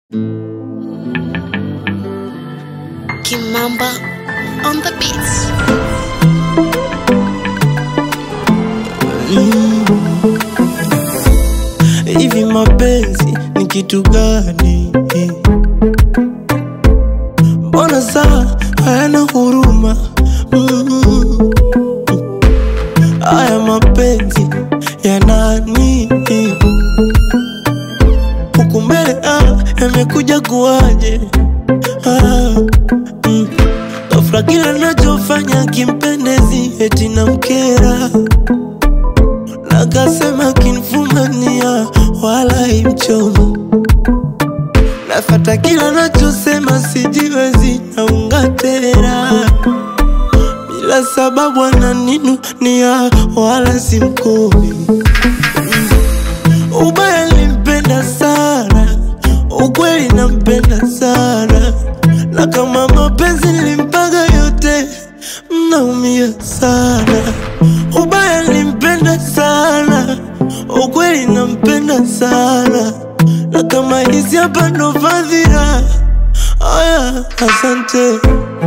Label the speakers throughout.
Speaker 1: Kimamba on the beats.
Speaker 2: Hivi mapenzi ni kitu gani? Mbona saa hayana huruma? Mm. Haya mapenzi ya nani? Huku mbele ah, yamekuja kuwaje? Ah, mm. Ghafla kila nachofanya kimpendezi eti na mkera Nakasema kinfumania wala imchomo Nafata kila nachosema sijiwezi naunga tena Bila sababu ananinunia wala simkumi Ubaya limpenda sana Ukweli nampenda sana Na kama mapenzi nilimpaga yote Mnaumia sana Ubaya nilimpenda sana Ukweli nampenda sana Na kama hizi hapa ndo fadhila Aya, asante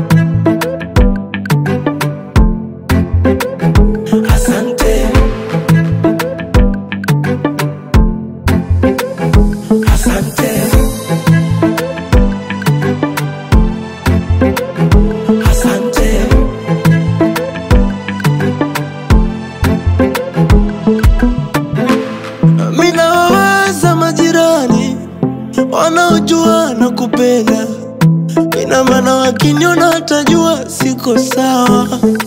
Speaker 2: Asante Asante Asante Mina wawaza majirani wanaojua na kupenda, ina maana wakiniona watajua siko sawa.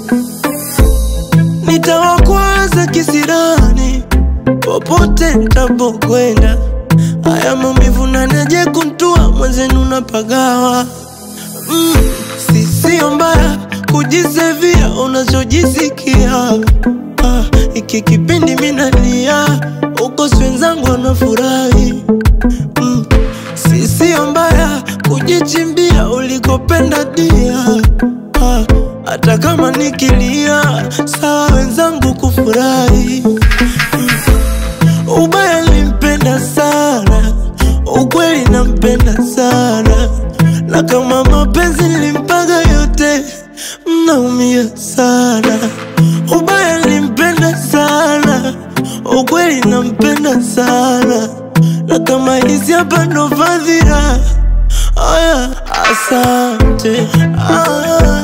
Speaker 2: Nitawakwaza kisirani popote nitapokwenda, haya maumivu naneje kuntua mwenzenu napagawa. Mm, si sio mbaya kujisevia unachojisikia. Ah, iki kipindi minalia uko wenzangu wanafurahi. Mm, si sio mbaya kujichimbia ulikopenda dia. Ah, hata kama nikilia sawa wenzangu kufurahi. Mm, ubaya limpenda sana, ukweli nampenda sana, na kama mapenzi nilimpaga yote, mnaumia sana. Ubaya nilimpenda sana, ukweli nampenda sana, na kama hizi hapa ndo fadhila. Aya, asante ah.